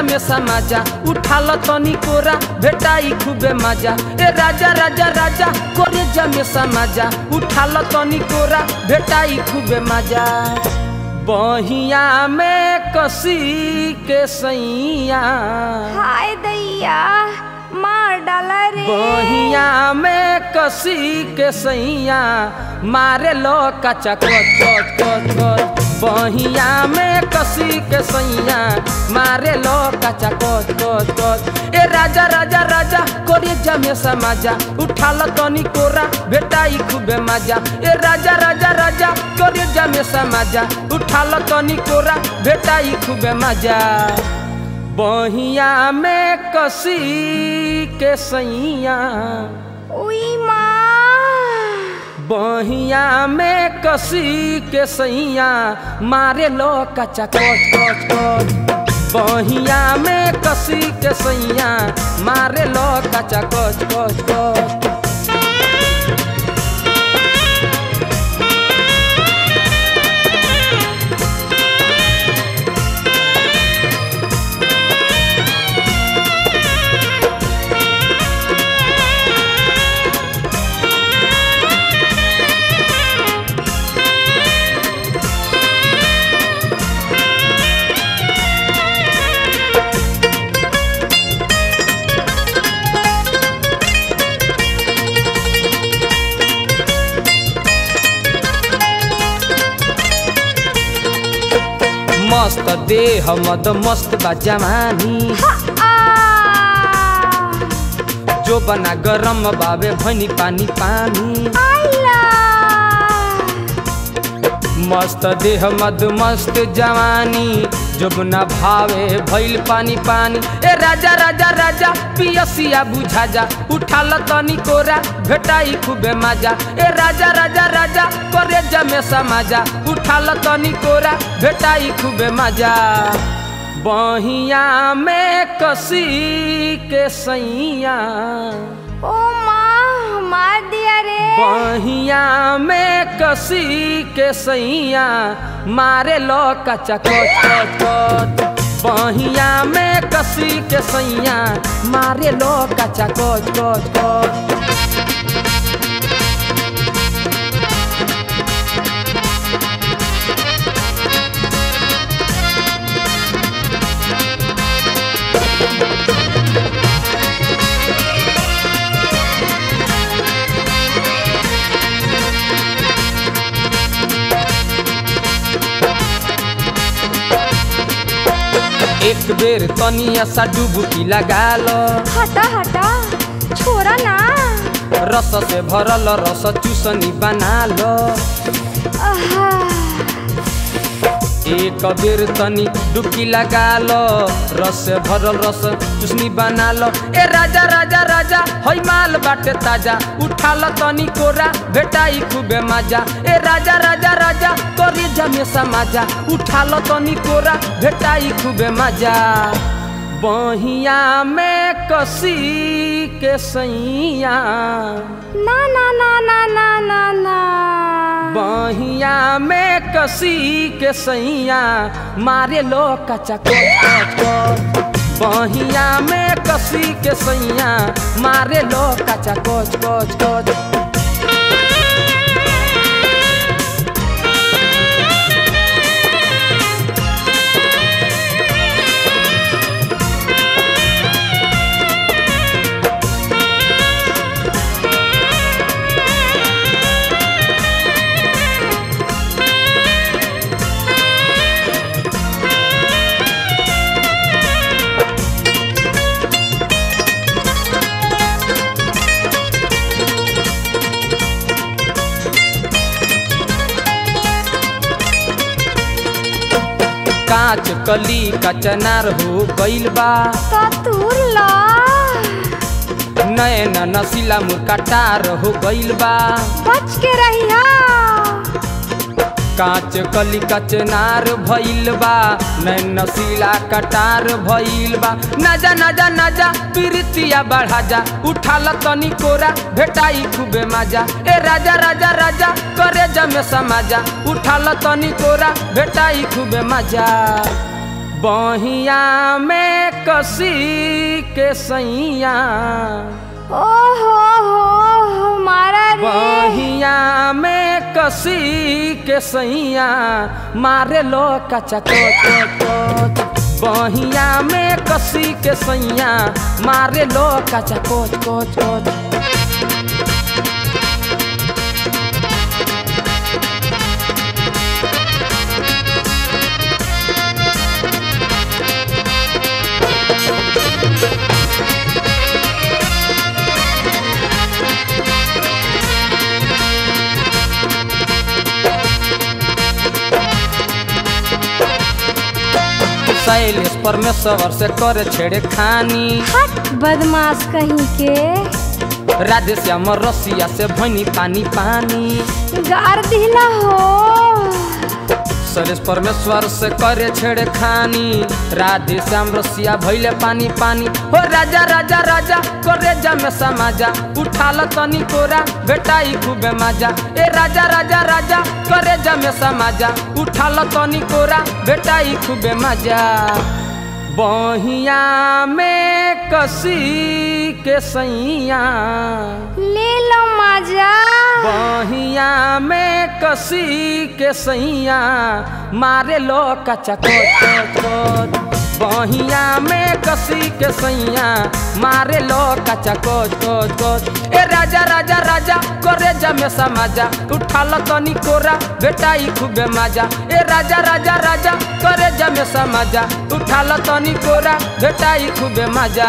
में समाजा उठाल तनी कोरा भेटाई खूबे मजा ए राजा राजा राजा करे में समाजा उठाल तनी कोरा भेटाई खूबे मजा बहिया में कसी के सैया हाय दैया मार डाला रे बहिया में कसी के सैया मारे लो कचा कच कच कच कच बहिया में कसी के सैया मारे लो कचा कच कच कच ए राजा राजा राजा कोरे जमे समाजा उठाल तनी कोरा भेटाई खूबे मजा ए राजा राजा राजा कोरे जमे समाजा उठाल तनी कोरा भेटाई खूबे मजा बहिया में कसी के सैया उई माँ बहिया में कसी के सैया मारे लो कचा कच कच कच बहिया में कसी के सैया मारे लो कचा कच कच कच मस्त देह मद मस्त बा जवानी आ जो बना गरम बाबे भनी पानी पानी आइला मस्त देह मद मस्त जवानी जोबना भावे भइल पानी पानी ए राजा राजा राजा पियसिया बुझा जा उठाल तनी कोरा भेटाई खूबे मजा ए राजा राजा राजा करे जमे समाजा उठाल तनी कोरा भेटाई खूबे मजा बहिया में कसी के सैया ओ माँ मार दिया रे बहिया में कसी के सैया मारे लो कचा कच कच कच बहिया में कसी के सैया मारे लो कचा कच कच कच एक बेर तनिया सा डुबकी लगा लो हटा हटा छोरा ना रस से भरल रस चूसनी बना लो आहा, एक बेर तनी डुबकी लगा लो रस से भरल रस चुसनी बना लो ए राजा राजा राजा हई माल बाटे ताजा उठा लो तनी कोरा भेटाई खूबे मजा ए राजा राजा राजा करी जमे समाजा उठा लो तनी कोरा भेटाई खूबे मजा बहिया में कसी के सैया ना ना ना ना ना ना ना बहिया में कसी के सैया मारे लो कचा कच कच कच बहिया में कसी के सैया मारे लो कचा कच कच कच कांच कली कचनार हो गइल बा तूर ला नैन नसीला मुरकटार हो गइल बा बच के रहिया कांच कली कचनार भइल बा नैन नसीला कटार भइल बा नजा नजा नजा प्रीतिया बढ़ा जा उठाल तनी कोरा भेटाई खूबे मजा ए राजा राजा राजा करे जमे समाजा उठाल तनी कोरा भेटाई खूबे मजा बहिया में कसी के सैया ओ हो हो मारा रे बहिया में कसी के सैया मारे लो कचा कोच कोच बहिया में कसी के सैया मारे लो कचा कोच कोच कोच शैलेश परमेश्वर से करे छेड़े खानी हट बदमाश कहीं के राधे श्याम रसिया से भनी पानी पानी गार दिला हो शैलेश परमेश्वर से करे छेड़े खानी राधे श्याम रसिया भैले पानी पानी हो राजा राजा राजा करे जा में समाजा उठाल तनी कोरा बेटाई खूबे माजा ए राजा राजा राजा करे जा में समाजा उठाल तनी कोरा बेटाई खूबे माजा बहिया में कसी के सैया ले लो मजा बहिया में कसी के सैया मारे लो कचा कोच कोच बहिया में कसी के सैया मारे लो कचा कोच कोच कोच ए राजा राजा राजा करे जा में समाजा उठाल तनी कोरा बेटाई खूबे माजा ए राजा राजा राजा करे जा में समाजा उठाल तनी कोरा बेटाई खूबे माजा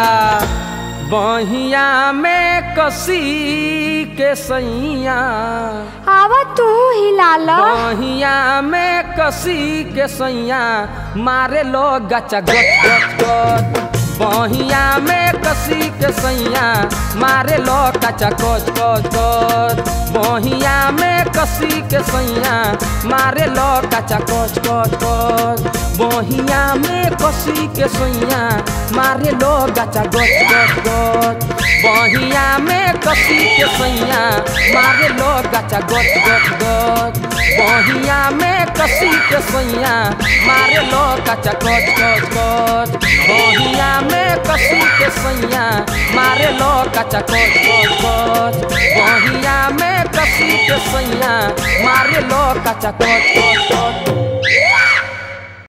बहिया में कसी के सैया आवा तू हिला लो बहिया में कसी के सैया मारे लो गचा गच गच गच बहिया में कसी के सैया मारे लो कचा कोच कोच कोच बहिया में कसी के सैया मारे लो कचा कोच कोच कोच बहिया में कसी के सैया मारे लो गचा गोच गोच गोच बहिया में कसी के सैया मारे लो गचा गोच गोच गोच बहिया में कसी के सैया मारे लो गचा गोच गोच गोच बहिया में कसी के सैया मारे लो गचा गोच गोच गोच बहिया में कसी के सैया मारे लो गचा गोच गोच गोच